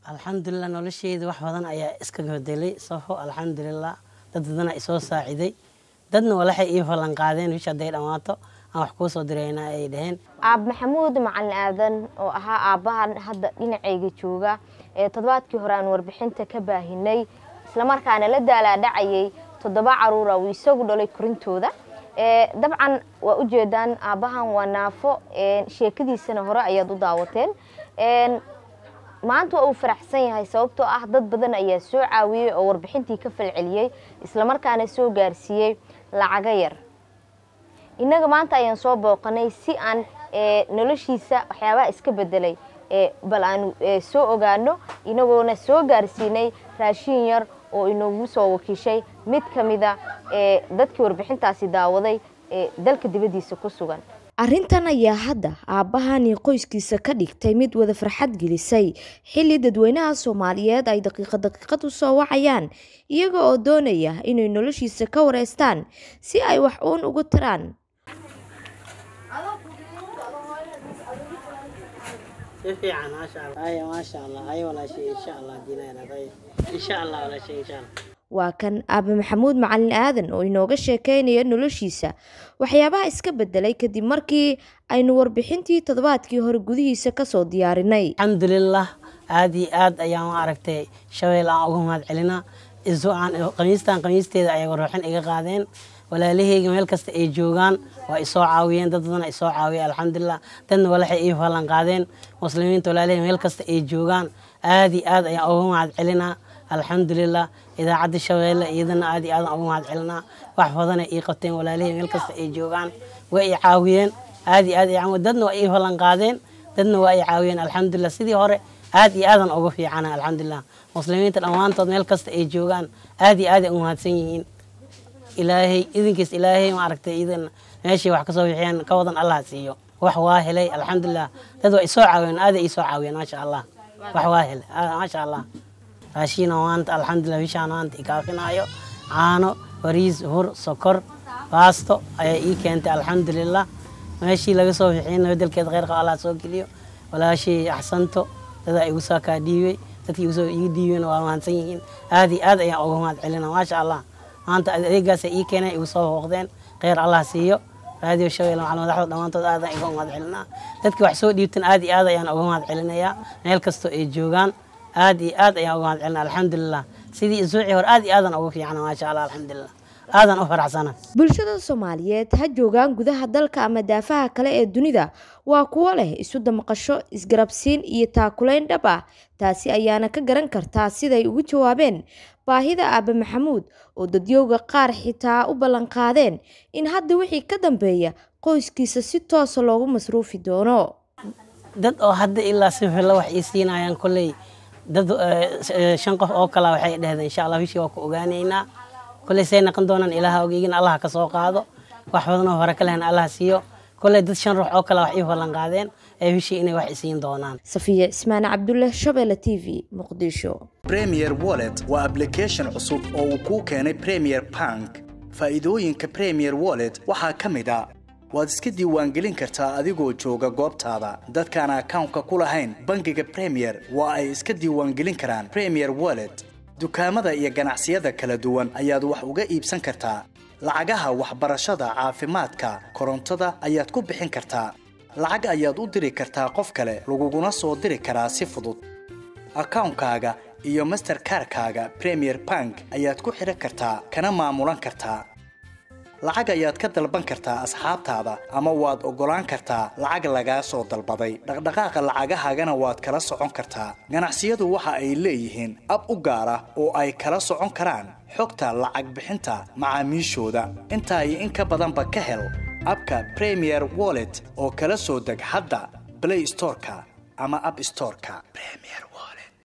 alxamdulilah nolosheyda wax badan ayaa iska bedelay safo alxamdulilah dad badana isoo saaciday dadna walaxay ii ballan qaadeen wish hadday dhammaato aan wax kuu soo dirayna ay dhaheen aab maxamuud macalin aadan oo ahaa aabbahan hadda dhinacayga jooga ee toddobaadkii hore aan warbixinta ka baahinay islamarkaana la daalaadhacayay toddoba caruura uu isagu dhalay korintooda dabcan waa ujeedaan aabbahan waa naafo sheekadiisana hore ayaad u daawateen maanta waa uu faraxsan yahay sababtoo ah dad badan ayaa soo caawiyey oo warbixintii ka falceliyey islamarkaana soo gaarsiiyey lacago yar innaga maanta ayaan soo booqanay si aan noloshiisa waxyaabaha iska bedelay bal aanu soo ogaano inagoona soo gaarsiinay raashin yar oo inoogu soo wakiishay mid ka mida dadkii warbixintaasi daawaday ee dalka dibaddiisa ku sugan arrintan ayaa hadda aabbahani qoyskiisa ka dhigtay mid wada farxad gelisay xilli dadweynaha soomaaliyeed ay daqiiqad daqiiqad u soo wacayaan iyaga oo doonaya inay noloshiisa ka wareystaan si ay wax uun ugu tiraan si fiican maasha allah ay maasha allah ay walaashay insha allah diinaynaad ay insha allah walaashay insha allah waa kan aabe maxamuud macalin aadan oo inooga sheekeynaya noloshiisa waxyaabaha iska bedelay kadib markii aynu warbixintii toddobaadkii hore gudihiisa kasoo diyaarinay alxamdulilah aada iyo aad ayaan u aragtay shabeel aan uga mahad celinaa isu aan qamiistan qamiisteeda ayay ruuxin iga qaadeen walaalaheyga meel kasta ay joogaan waa isoo caawiyeen dad badan isoo caawiya alxamdulilah dadna walaxay ii ballan qaadeen muslimiinta walaalaheyga meel kasta ay joogaan aada iyo aad ayaan uga mahad celinaa alxamdulilah idaacadda shabeelle iyadana aad iyo aadan uga mahad celinaa wax badana ii qabteen walaalahey meel kasta ay joogaan way i caawiyeen aad iyo aad i dadna waa ii ballan qaadeen dadna waa i caawiyeen alxamdulilah sidii hore aad iyo aadan uga fiicana alxamdulilah muslimiinta dhammaantood meel kasta ay joogaan aad iyo aad ay u mahadsan yihiin ilaahay idinkiis ilaahay ma aragtay idan meeshii wax kasoo bixiyeen ka wadan allah siiyo wax waa helay alxamdulilah dad waa isoo caawiyeen aad ay isoo caawiyeen maasha allah wax waa helay maasha allah raashiina maanta alxamdulilah bishaan maanta ikaafinaayo caano bariis hur sokor baasto ayaa ii keentay alxamdulilah meeshii laga soo bixiyeyna bedelkeeda kheyrka allah soo geliyo walaashii axsanto dadaa igu soo kaa dhiibay dadkii igu soo ii dhiibeen waa mahadsan yihiin aad iyo aad ayaan uga mahad celina maasha allah maanta adeegaasa ii keeneen igu soo hooqdeen kheyr allah siiyo raadiyo shabeelle macal madaxda dhammaantood aadan iga mahad celinaa dadkii wax soo dhiibtan aad iyo aad ayaan uga mahad celinayaa meel kastoo ay joogaan aad iyo aad ayaan uga mahad celina alxamdulilah sidii isuucii hore aad iyo aadan uga fiicana maasha allah alxamdulilah aadan u faraxsana bulshada soomaaliyeed ha joogaan gudaha dalka ama daafaha kale ee dunida waa kuwo leh isu damqasho isgarabsiin iyo taakulayn dhab ah taasi ayaana ka garan kartaa siday ugu jawaabeen baahida aabe maxamuud oo dadyowga qaar xitaa u ballanqaadeen in hadda wixii ka dambeeya qoyskiisa si toosa loogu masruufi doono dad oo hadda ilaa si filla wax ii siinayaan kolley dad shan qof oo kala waxay dhehdeen insha allah bishii waa ku ogaanaynaa kolley say naqon doonaan ilaaha ogeygin allah ka soo qaado wax badanoo hore ka lehna allah siiyo kolley dad shan ruux oo kale wax ii ballan qaadeen ee bishii inay wax isiin doonaan safiya cismaan cabdulle shabeelle t v muqdisho premier wallet waa application cusub oo uu kuu keenay premier bank faa'iidooyinka premier wallet waxaa ka mid a waad iska diiwaangelin kartaa adigoo jooga goobtaada dadkaan akawnka ku lahayn bangiga premier waa ay iska diiwaangelin karaan premier wallet dukaamada iyo ganacsiyada kala duwan ayaad wax uga iibsan kartaa lacagaha waxbarashada caafimaadka korontada ayaad ku bixin kartaa lacag ayaad u diri kartaa qof kale laguguna soo diri karaa si fudud akawnkaaga iyo masterkarkaaga premier bank ayaad ku xidhan kartaa kana maamulan kartaa lacag ayaad ka dalban kartaa asxaabtaada ama waad oggolaan kartaa lacag lagaa soo dalbaday dhaqdhaqaaqa lacagahaagana waad kala socon kartaa ganacsiyadu waxa ay leeyihiin ab u gaar ah oo ay kala socon karaan xogta lacag bixinta macaamiishooda intaa iyo in ka badanba ka hel abka premier wallet oo kala soo deg hadda blay storeka ama ab storeka